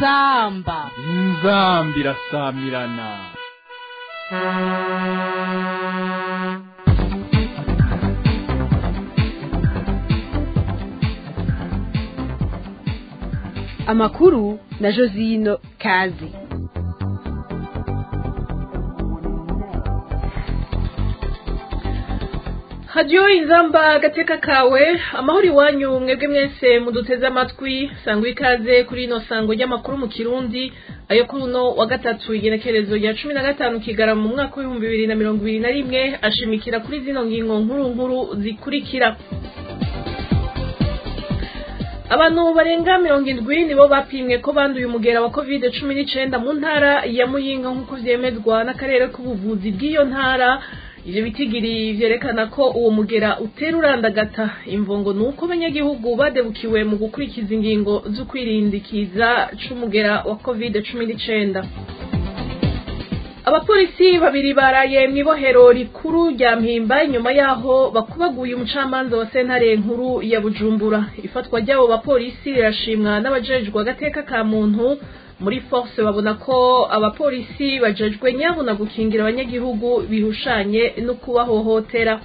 inzamba inzambi irasamirana amakuru na josino kazi hadiyo inzamba agateka kawe amahoro iwanyu mwebwe mwese muduteze amatwi sangwa ikaze kuri ino sango ry'amakuru mu kirundi ayo kuri uno wa gatatu igenekerezo rya cumi na gatanu kigarama mu mwaka w'ibihumbi bibiri na mirongo ibiri na rimwe ashimikira kuri zino ngingo nkuru nkuru zikurikira abantu barenga mirongo indwi nibo bapimwe ko banduye umugera wa covid cumi n'icenda mu ntara ya muyinga nk'uko vyemezwa n'akarere k'ubuvuzi bw'iyo ntara ivyo bitigiri vyerekana ko uwo mugera utera urandagata imvongo ni uko abanyagihugu badebukiwe mu gukurikiza ingingo zo kwirindikiza c'umugera wa covid cumi n'icenda abapolisi babiri baraye mw'ibohero rikuru rya mpimba inyuma yaho bakubaguye umucamanza wa sentare nkuru ya bujumbura ifatwa ry'abo bapolisi rirashimwa n'abajejwe agateka ka muntu muri force babona ko abapolisi bajejwe nyabuna gukingira abanyagihugu bihushanye no kubahohotera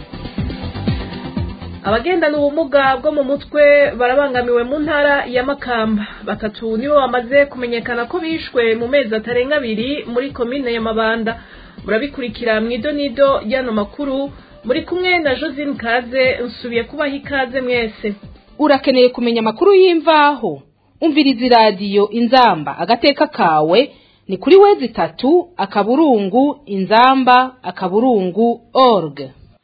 abagendana ubumuga bwo mu mutwe barabangamiwe mu ntara ya makamba batatu nibo bamaze kumenyekana ko bishwe mu mezi atarenga abiri muri komine ya mabanda murabikurikira mu idonido ry'ano makuru muri kumwe na josine kaze nsubiye kubaha ikaze mwese urakeneye kumenya amakuru y'imvaho umviriza iradiyo inzamba agateka kawe ni kuri wezi itatu akaburungu inzamba akaburungu org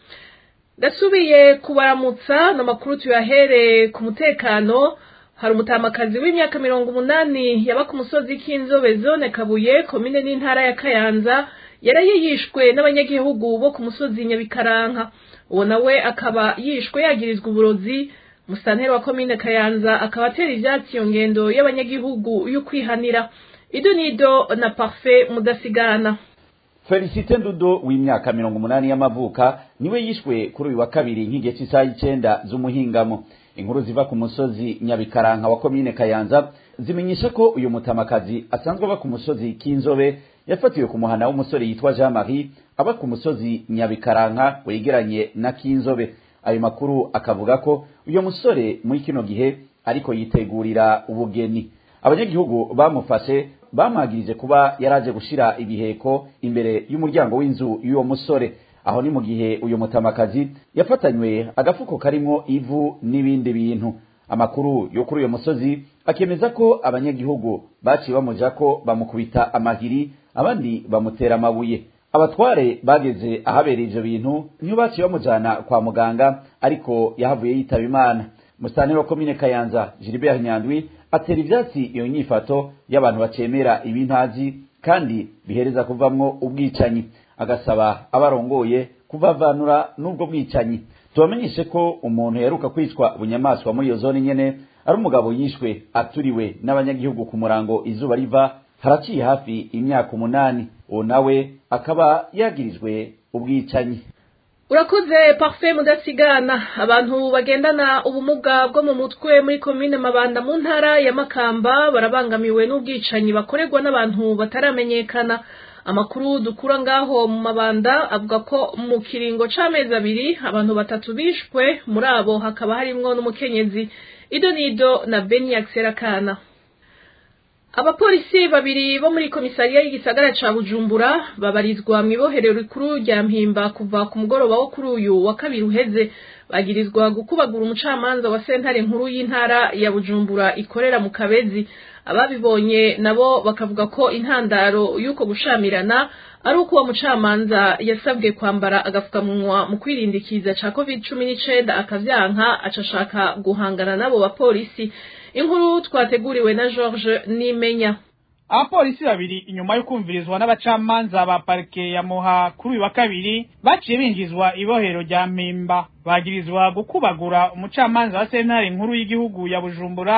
ndasubiye kubaramutsa ni amakuru tuyahereye ku mutekano hari umutamakazi w'imyaka mirongo umunani yaba ku musozi k'inzobe zone kabuye komine n'intara ya kayanza yari yishwe n'abanyagihugu bo ku musozi nyabikaranka uwo nawe akaba yishwe yagirizwa uburozi musanteri wa komine kayanza akaba atera ivyatsi iyo ngendo y'abanyagihugu y'ukwihanira ido nido na parfait mudasigana felicite ndudo w'imyaka mirongo umunani y'amavuka niwe yishwe kuri uyu wa kabiri nk'igihe cy'isaha y'icenda z'umuhingamo inkuru ziva ku musozi nyabikaranka wa komine kayanza zimenyesha ko uyu mutamakazi asanzwe aba ku musozi k'inzobe yafatiwe ku muhana w'umusore yitwa jean marie aba ku musozi nyabikaranka wegeranye na k'inzobe ayo makuru akavuga ko uyu musore muri kino gihe ariko yitegurira ubugeni abanyagihugu bamufashe bamwagirije kuba yaraje gushira ibiheko imbere y'umuryango w'inzu y'uwo musore aho ni mu gihe uyu mutamakazi yafatanywe agafuko karimwo ivu n'ibindi bintu amakuru yo kuri uyo musozi akemeza ko abanyagihugu baciye bamuja ko bamukubita amahiri abandi bamutera amabuye abatware bageze ahabereye ivyo bintu niyo baciye bamujana kwa muganga ariko yahavuye yitaba imana musitani wa komine kayanza gilbert nyandwi atera ivyatsi iyo nyifato y'abantu bacemera ibintazi kandi bihereza kuvamwo ubwicanyi agasaba abarongoye kuvavanura n'ubwo bwicanyi tubamenyeshe ko umuntu yaheruka kwicwa bunyamaswa muri iyo zone nyene ari umugabo yishwe aturiwe n'abanyagihugu ku murango izuba riva haraciye hafi imyaka umunani uwo nawe akaba yagirijwe ubwicanyi urakoze parfait mudasigana abantu bagendana ubumuga bwo mu mutwe muri komine mabanda mu ntara ya makamba barabangamiwe n'ubwicanyi bakorerwa n'abantu bataramenyekana amakuru dukura ngaho mu mabanda avuga ko mu kiringo c'amezi abiri abantu batatu bishwe muri abo hakaba harimwo n'umukenyezi ido nido na beniak serakana abapolisi babiri bo muri komisariya y'igisagara ca bujumbura babarizwa mw'iboherero rikuru rya mpimba kuva ku mugoroba wo kuri uyu wa kabiri uheze bagirizwa gukubagura umucamanza wa sentare nkuru y'intara ya bujumbura ikorera mu kabezi ababibonye nabo bakavuga ko intandaro y'uko gushamirana ari uko uwo mucamanza yasabwe kwambara agapfukamunwa mu kwirindikiza ca covid cumi n'icenda akavyanka acashaka guhangana n'abo bapolisi inkuru twateguriwe na george nimenya abapolisi babiri inyuma yo kumvirizwa n'abacamanza ba parike ya muha kuri uyu wa kabiri baciye binjizwa ibohero rya mpimba bagirizwa gukubagura umucamanza wa sentare nkuru y'igihugu ya bujumbura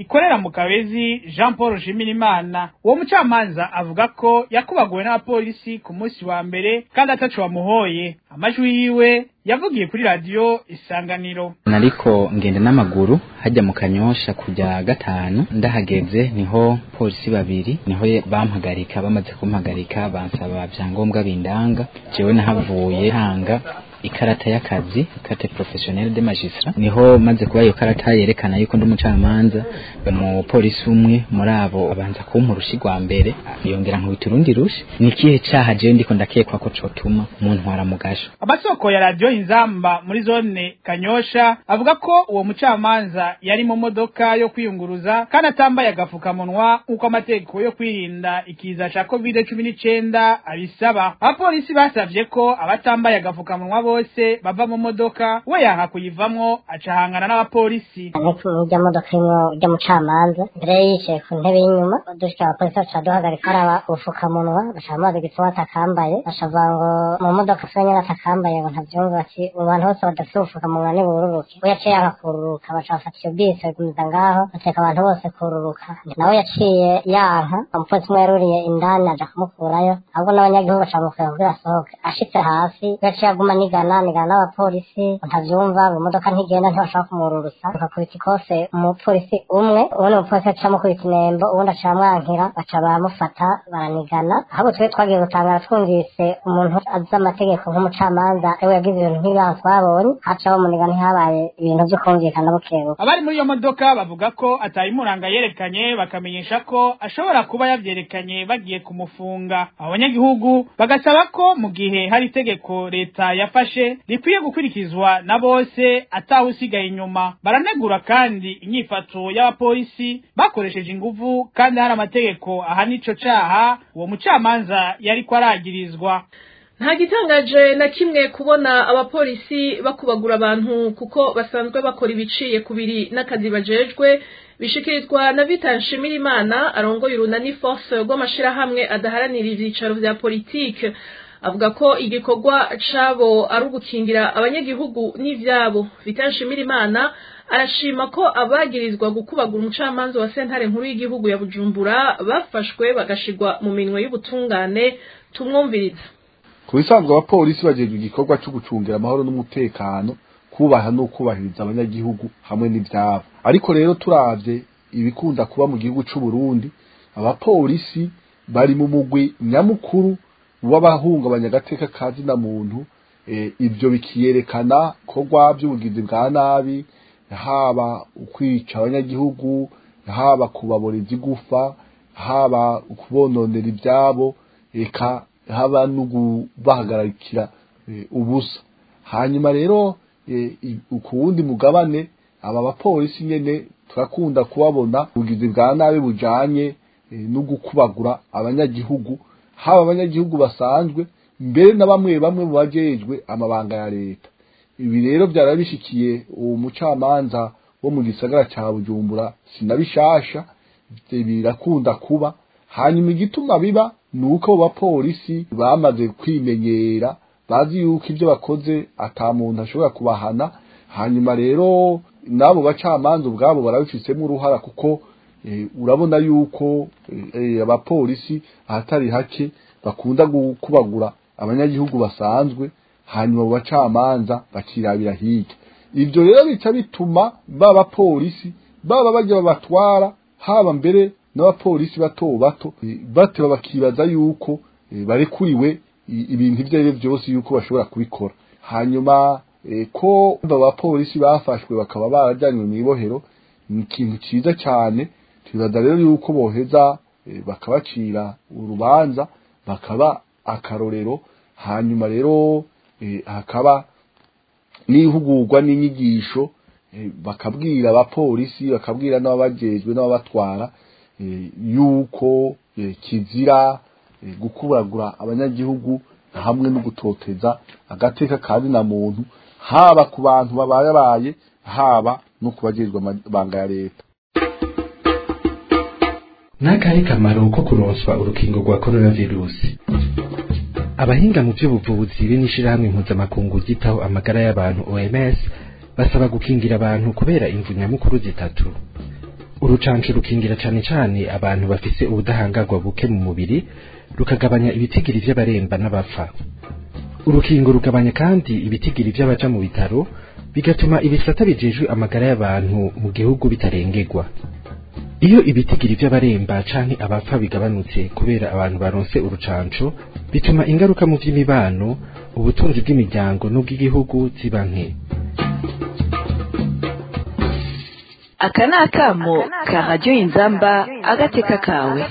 ikorera mu kabezi jean paul nshimirimana uwo mucamanza avuga ko yakubaguwe n'abapolisi ku munsi wa mbere kandi ataco bamuhoye amajwi yiwe yavugiye kuri radiyo isanganiro nariko ngenda n'amaguru hajya mu kanyosha kujya gatanu ndahageze niho polisi babiri niho bampagarika bamaze kumpagarika bansaba vyangombwa bindanga jewe nahavuye hanga ikarata y'akazi carte professionnelle de magistrat niho maze kuba iyo karata yerekana yuko ndi umucamanza mu polisi umwe muri abo abanza kumpa urushi rwa mbere yongera nkubita urundi rushi ni ikihe caha jewe ndiko ndakekwa ko cotuma muntwara mu gasho amasoko ya radiyo inzamba muri zone kanyosha avuga ko uwo mucamanza yari mu modoka yo kwiyunguruza kandi atambaye agafukamunwa nk'uko amategeko yo kwirinda ikiza ca covid cumi n'icenda abisaba abapolisi basavye ko abatambaye agafukamunwa bose bava mu modoka we yanka kuyivamwo acahangana n'abapolisi ariko urya modoka irimo urya mucamanza mbere yicaye ku ntebe y'inyuma dushika abapolisi baca duhagarika araba ubufukamunwa baca bamaze igituma atakambaye bashavuga ngo mu modoka se nyene atakambaye ngo ntavyumva ati mu bantu bose badafite ubufukamunwa nibururuke we yaciye yanka kururuka baca bafata iyo bisi bagumiza ngaho bateka abantu bose kururuka nawe yaciye yanka umupolisi umwe yaruriye indani aja kumukurayo ahubwo n'abanyagihugu baca bamukura kugira asohoke ashitse hasi we yaciye aguma nigana nigana n'abapolisi ntavyumva ngo imodoka ntigenda ntibashaka kumururutsa bakakubita ikose umupolisi umwe ubundi umupolisi aca amukubita inembo ubundi aca amwankira baca baramufata baranigana ahubwo twe twagiye gutangara twumvise umuntu azi amategeko nk'umucamanza ewe yagize ibintu nk'ibyaha twabonye haca bamuniga ntihabaye ibintu vyo kumvikana bukebuke abari muri iyo modoka bavuga ko atayimuranga yerekanye bakamenyesha ko ashobora kuba yavyerekanye bagiye kumufunga abanyagihugu bagasaba ko mu gihe hari itegeko leta yafashe rikwiye gukurikizwa na bose atawusigaye inyuma baranegura kandi inyifato y'abapolisi bakoresheje inguvu kandi hari amategeko ahana ico caha uwo mucamanza yariko aragirizwa nta gitangaje na kimwe kubona abapolisi bakubagura abantu kuko basanzwe bakora ibiciye ku biri n'akazi bajejwe bishikirizwa na Vital Nshimirimana arongoye urunani force rw'amashirahamwe adaharanira ivyicaro vya politike avuga ko igikorwa cabo ari ugukingira abanyagihugu n'ivyabo Vital Nshimirimana arashima ko abagirizwa gukubagura umucamanza wa sentare nkuru y'igihugu ya Bujumbura bafashwe bagashigwa mu minwe y'ubutungane tumwumviriza ku bisanzwe abapolisi bajejwe igikorwa cyo gucungira amahoro n'umutekano kubaha no kubahiriza abanyagihugu hamwe n'ivyabo ariko rero turavye ibikunda kuba mu gihugu c'u Burundi abapolisi bari mu mugwi nyamukuru w'abahungabanya agateka kazi na muntu e, ibyo bikiyerekana ko by'ubugizi bwa nabi haba ukwica abanyagihugu haba kubaboreza igufa haba kubononera ibyabo eka haba no kubahagarikira e, ubusa hanyuma rero e, ku wundi mugabane aba bapolisi nyene turakunda kubabona ubugizi bwa nabi bujanye e, no gukubagura abanyagihugu haba abanyagihugu basanzwe mbere na bamwe bamwe mu bajejwe amabanga ya leta ibi rero byarabishikiye uwo mucamanza wo mu gisagara ca Bujumbura sinabishasha birakunda kuba hanyuma igituma biba ni uko abo bapolisi bamaze kwimenyera bazi yuko ibyo bakoze ata muntu ashobora kubahana hanyuma rero n'abo bacamanza ubwabo barabifitsemo uruhara kuko urabona yuko abapolisi ahatari hake bakunda kubagura abanyagihugu basanzwe hanyuma mu bacamanza bakirabira hirya ibyo rero bica bituma ba bapolisi baba bajya babatwara haba mbere n'abapolisi bato bato bateba bakibaza yuko barekuriwe ibintu ibyo ari byo byose yuko bashobora kubikora hanyuma ko abapolisi bafashwe bakaba barajyanywe mu ibohero ni ikintu cyiza cyane tubaza rero yuko boheza bakabacira urubanza bakaba akarorero hanyuma rero hakaba n'ihugurwa n'inyigisho bakabwira abapolisi bakabwira n'ababajejwe n'ababatwara yuko kizira gukuragura abanyagihugu hamwe no gutoteza agateka kandi na muntu haba ku bantu babayabaye haba no kubajejwe amabanga ya leta n'akahe kamaro ko kuronswa urukingo rwa coronavirusi abahinga mu by'ubuvuzi b'inishirahamwe mpuzamakungu ryitaho amagara y'abantu OMS basaba gukingira abantu kubera imvu nyamukuru zitatu urucanco rukingira cane cane abantu bafise ubudahangarwa buke mu mubiri rukagabanya ibitigiri vy'abaremba n'abapfa urukingo rugabanya kandi ibitigiri vy'abaja mu bitaro bigatuma ibisata bijejwe amagara y'abantu mu gihugu bitarengerwa iyo ibitigiri vy'abaremba canke abapfa bigabanutse kubera abantu baronse urucanco bituma ingaruka mu vy'imibano ubutunzi bw'imiryango n'ubw'igihugu ziba nke aka ni akamo ka radiyo inzamba agateka kawe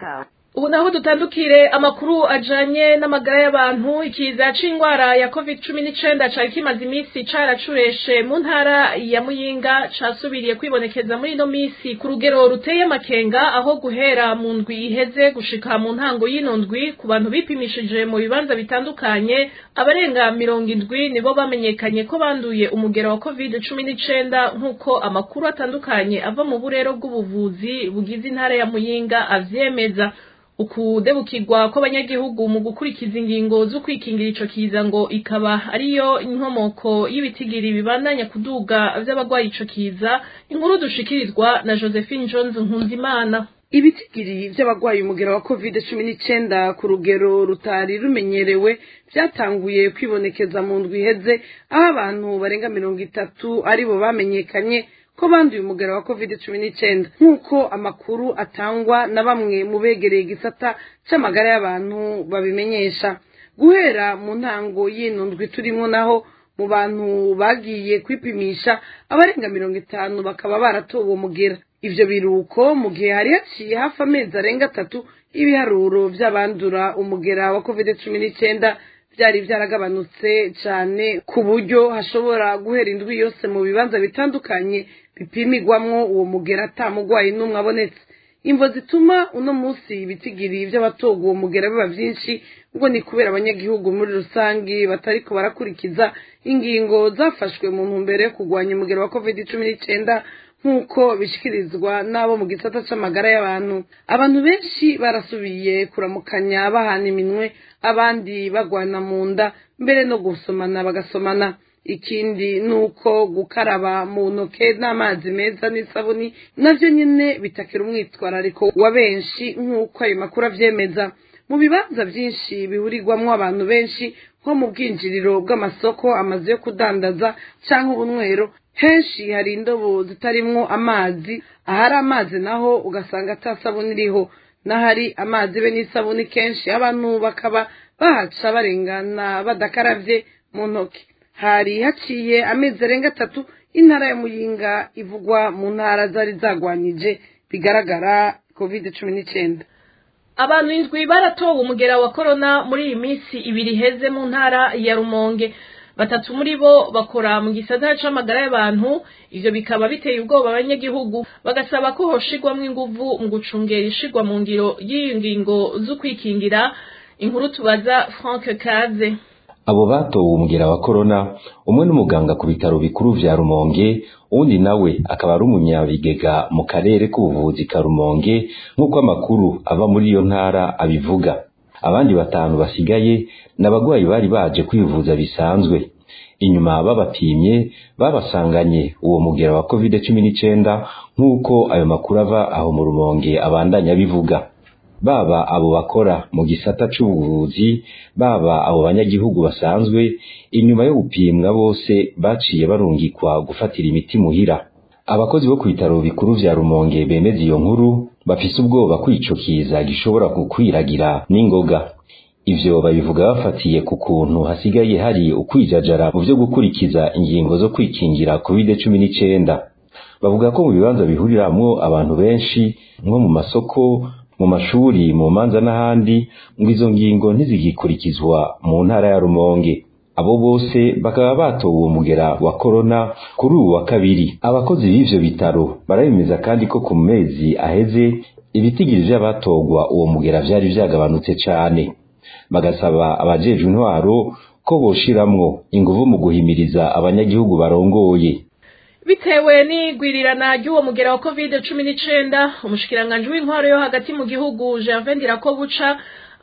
ubu naho dutandukire amakuru ajanye n'amagara y'abantu ikiza c'ingwara ya covid cumi n'icenda cari kimaze iminsi caracureshe mu ntara ya muyinga casubiriye kwibonekeza muri ino minsi ku rugero ruteye amakenga aho guhera mu ndwi iheze gushika mu ntango y'ino ndwi ku bantu bipimishije mu bibanza bitandukanye abarenga mirongo indwi nibo bamenyekanye ko banduye umugero wa covid cumi n'icenda nk'uko amakuru atandukanye ava mu burero bw'ubuvuzi bugize intara ya muyinga avyemeza ukudebukirwa kw'abanyagihugu mu gukurikiza ingingo zo kwikingira ico kiza ngo ikaba ariyo inkomoko y'ibitigiri bibandanya kuduga vy'abagwaye ico kiza inkuru dushikirizwa na Josephine Jones Nkunzimana ibitigiri vy'abagwaye umugera wa covid cumi n'icenda ku rugero rutari rumenyerewe vyatanguye kwibonekeza mu ndwi iheze aho abantu barenga mirongo itatu aribo bamenyekanye ko banduye umugera wa covid cumi n'icenda nk'uko amakuru atangwa na bamwe mu begereye igisata c'amagara y'abantu babimenyesha guhera mu ntango y'ino ndwi turimwo naho mu bantu bagiye kwipimisha abarenga mirongo itanu bakaba baratowe uwo mugera ivyo biruko mu gihe hari haciye hafi amezi arenga atatu ibiharuro vy'abandura umugera wa covid cumi n'icenda vyari vyaragabanutse cane ku buryo hashobora guhera indwi yose mu bibanza bitandukanye bipimigwamwo uwo mugera ata mugwayi n'umwe abonetse imvo zituma uno musi ibitigiri vy'abatoga uwo mugera biba vyinshi ngo ni kubera abanyagihugu muri rusangi batariko barakurikiza ingingo zafashwe mu ntumbero yo kurwanya umugera wa covid cumi n'icenda nk'uko bishikirizwa n'abo mu gisata c'amagara y'abantu abantu benshi barasubiye kuramukanya bahana iminwe abandi bagwana mu nda mbere no gusomana bagasomana ikindi ni uko gukaraba mu ntoke n'amazi meza n'isabuni navyo nyene bitakira umwitwarariko wa benshi nk'uko ayo makuru avyemeza mu bibanza vyinshi bihurirwamwo abantu benshi nko mu bwinjiriro bw'amasoko amazu yo kudandaza canke ubunywero henshi hari indobo zitarimwo amazi ahari amazi naho ugasanga ata sabuni iriho n'ahari amazi be n'isabuni kenshi abantu bakaba bahaca barengana badakaravye mu ntoki hari haciye amezi arenga atatu intara ya muyinga ivugwa mu ntara zari zagwanyije bigaragara covid cumi n'icenda abantu indwi baratowe umugera wa korona muri iyi minsi ibiri iheze mu ntara ya rumonge batatu muri bo bakora mu gisagara c'amagara y'abantu ivyo bikaba biteye ubwoba abanyagihugu bagasaba ko hoshigwamwo inguvu mu gucungera ishigwa mu ngiro y'ingingo zo kwikingira inkuru tubaza frank kaze abo batowe umugera wa korona umwe n'umuganga ku bitaro bikuru vya rumonge uwundi nawe akaba ari umunyabigega mu karere k'ubuvuzi ka rumonge nk'uko amakuru ava muri iyo ntara abivuga abandi batanu basigaye ni abagwayi bari baje kwivuza bisanzwe inyuma babapimye babasanganye uwo mugera wa covid cumi n'icenda nk'uko ayo makuru ava aho mu rumonge abandanya bivuga baba abo bakora mu gisata c'ubuvuzi baba abo banyagihugu basanzwe inyuma yo gupimwa bose baciye barungikwa gufatira imiti muhira abakozi bo ku bitaro bikuru vya rumonge bemeza iyo nkuru bafise ubwoba ko ico kiza gishobora gukwiragira n'ingoga ivyo babivuga bafatiye ku kuntu hasigaye hari ukwijajara mu vyo gukurikiza ingingo zo kwikingira covid cumi n'icenda bavuga ko mu bibanza bihuriramwo abantu benshi nko mu masoko mu mashuri mu manza n'ahandi ngo izo ngingo ntizigikurikizwa mu ntara ya rumonge abo bose bakaba batowe uwo mugera wa korona kuri uwu wa kabiri abakozi b'ivyo bitaro barabemeza kandi ko ku mezi aheze ibitigiri vy'abatogwa uwo mugera vyari vyagabanutse cane bagasaba abajejwe intwaro ko boshiramwo inguvu mu guhimiriza abanyagihugu barongoye bitewe n'igwirirana ry'uwo mugera wa covid cumi n'icenda umushikiranganji w'intwaro yo hagati mu gihugu Gervais Ndirakobuca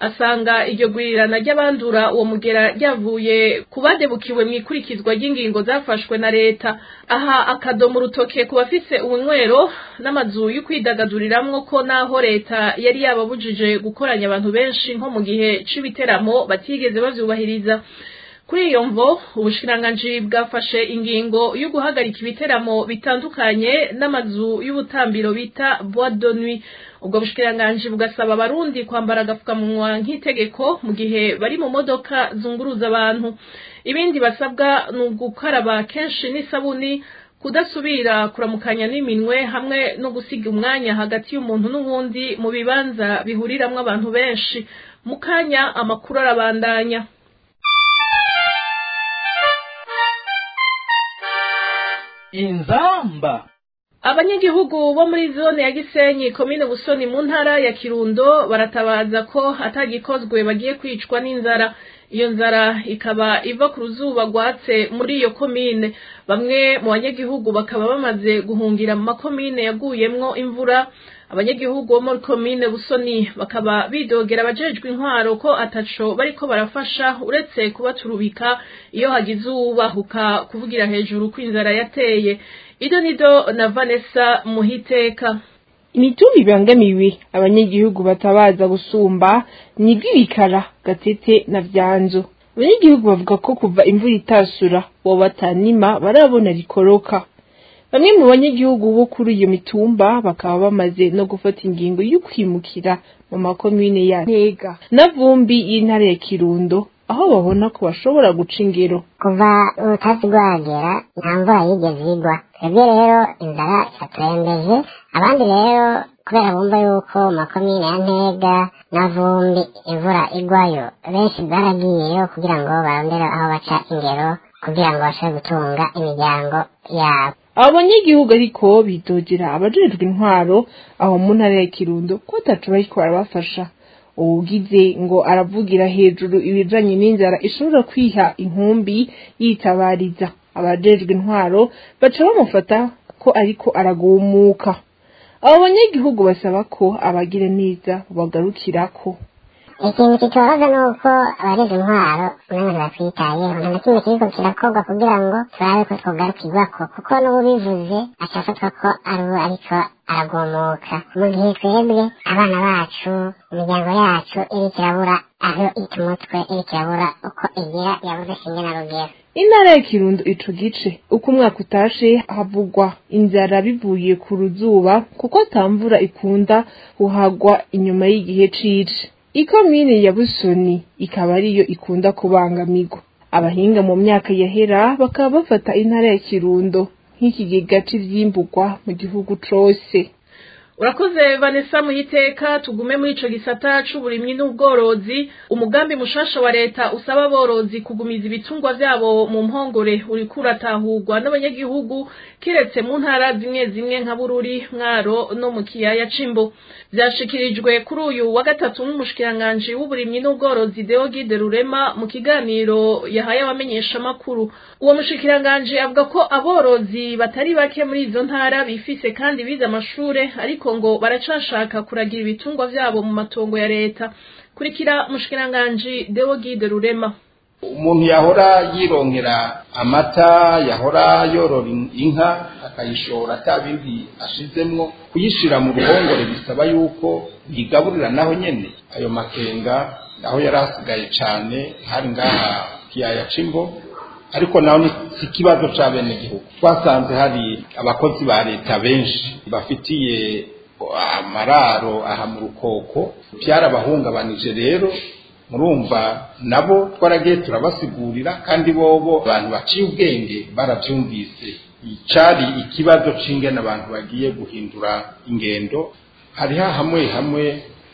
asanga iryo gurirana ry'abandura uwo mugera ryavuye ku badebukiwe mu ikurikizwa ry'ingingo zafashwe na leta aha akadomo urutoke ku bafise ubunywero n'amazu yo kwidagaduriramwo ko naho leta yari yababujije gukoranya abantu benshi nko mu gihe c'ibiteramo batigeze bavyubahiriza kuri iyo mvo ubushikiranganji bwafashe ingingo yo guhagarika ibiteramo bitandukanye n'amazu y'ubutambiro bita bois de nuit ubwo bushikiranganji bugasaba abarundi kwambara agapfukamunwa nk'itegeko mu gihe bari mu modoka zunguruza abantu ibindi basabwa ni ugukaraba kenshi n'isabuni kudasubira kuramukanya n'iminwe hamwe no gusiga umwanya hagati y'umuntu n'uwundi mu bibanza bihuriramwo abantu benshi mu kanya amakuru arabandanya inzamba abanyagihugu bo muri zone ya gisenyi komine busoni mu ntara ya kirundo baratabaza ko atagikozwe bagiye kwicwa n'inzara iyo nzara ikaba iva ku ruzuba rwatse muri iyo komine bamwe mu banyagihugu bakaba bamaze guhungira mu makomine yaguyemwo imvura abanyagihugu bo muri komine busoni bakaba bidogera abajejwe intwaro ko ataco bariko barafasha uretse kubaturubika iyo hagize uwubahuka kuvugira hejuru ko inzara yateye ido nido na vanessa muhiteka imitumba ibangamiwe abanyagihugu batabaza gusumba ni bw'ibikara gatete na vyanzo abanyagihugu bavuga ko kuva imvura itasura bo batanima barabona rikoroka bamwe mu banyagihugu bo kuri iyo mitumba bakaba bamaze no gufata ingingo yo kwimukira mu makomine ya ntega na vumbi y'intara ya kirundo aho babona ko bashobora guca ingero kuva urutasi rwagera nta mvura yigeze igwa twebwe rero inzara iraturembeje abandi rero kubera bumva yuko makomine ya ntega na vumbi imvura igwayo benshi baragiyeyo kugira ngo barondere aho baca ingero kugira ngo bashobore gutunga imiryango yabo abo banyagihugu ariko bidogera abajejwe intwaro aho mu ntara ya kirundo ko ataco bariko barabafasha uwugize ngo aravugira hejuru ibijanye n'inzara ishobora kwiha inkumbi yitabariza abajejwe intwaro baca bamufata ko ariko aragumuka abo banyagihugu basaba ko abagira neza bagarukirako ikintu kitoroza ni uko abareze intwaro umwanya batwitayeho nta na kimwe kiriko kirakorwa kugira ngo turabe ko twogarukirwako kuko n'ubivuze acafatwa ko ari we ariko aragumuka mu gihe twebwe abana bacu imiryango yacu iriko irabura aho ita umutwe iriko irabura uko igira yabuze shinge na rugero intara ya kirundo ico gice uko umwaka utashe havugwa inzara bivuye ku ruzuba kuko atamvura ikunda kuhagwa inyuma y'igihe cici ikomine ya busoni ikaba ariyo ikunda kubangamirwa abahinga mu myaka yahera bakaba bafata intara ya kirundo nk'ikigega c'ivyimbugwa mu gihugu cose urakoze vanessa muhiteka tugume muri ico gisata c'uburimyi n'ubworozi umugambi mushasha wa leta usaba aborozi kugumiza ibitungwa vyabo mu mpongore uriko uratahurwa n'abanyagihugu kiretse mu ntara zimwe zimwe nka bururi mwaro no mu kiyaya c'imbo vyashikirijwe kuri uyu wa gatatu n'umushikiranganji w'uburimyi n'ubworozi deogide rurema mu kiganiro yahaye abamenyeshamakuru uwo mushikiranganji avuga ko aborozi batari bake muri izo ntara bifise kandi bize amashure ariko ngo baracashaka kuragira ibitungwa vyabo mu matongo ya leta kurikira mushikiranganji deogide rurema umuntu yahora yironkera amata yahora yorora inka akayishora ata bindi ashizemwo kuyishira mu ruhongore bisaba yuko yigaburira naho nyene ayo makenga naho yari hasigaye cane hari ngaha kiyaya c'imbo ariko naho ni ikibazo ca bene gihugu twasanze hari abakozi ba leta benshi bafitiye amararo aha mu rukoko byarabahungabanije rero murumva nabo twaragiye turabasigurira kandi bobo abantu baciye ubwenge barabyumvise icari ikibazo c'ingene abantu bagiye guhindura ingendo hariho hamwe hamwe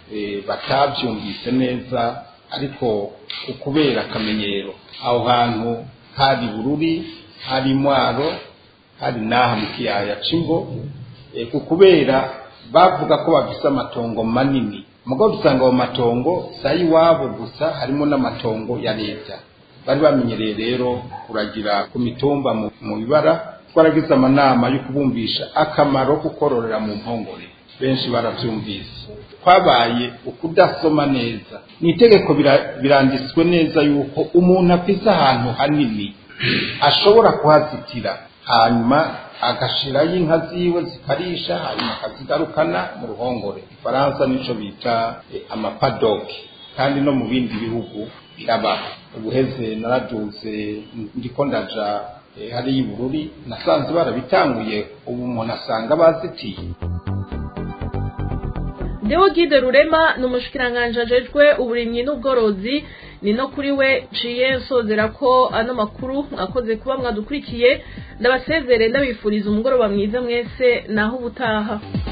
batavyumvise neza ariko ukubera akamenyero aho hantu hari bururi hari mwaro hari n'aha mu kiyaya c'imbo kubera bavuga ko bafise amatongo manini mugabo dusanga ayo matongo si ay'iwabo gusa harimo n'amatongo ya leta bari bamenyereye rero kuragira ku mitumba mu bibara twaragize amanama yo kubumvisha akamaro ko kororera mu mpongore benshi baravyumvise kwabaye ukudasoma neza ni itegeko bira- biranditswe neza yuko umuntu afise ahantu hanini ashobora kuhazitira hanyuma agashirayo inka ziwe zikarisha hanyuma akazigarukana mu ruhongore ifaransa nico bita eh, amapadoke kandi no mu bindi bihugu birabaho ubuheze naraduze ndiko ndaja eh, hariya ibururi nasanze barabitanguye ubu umuntu asanga bazitiye Deo Gide Rurema ni umushikiranganje ajejwe uburimyi n'ubworozi ni no kuri we ciye nsozera ko ano makuru mwakoze kuba mwadukurikiye ndabasezere ndabifuriza umugoroba mwiza mwese naho ubutaha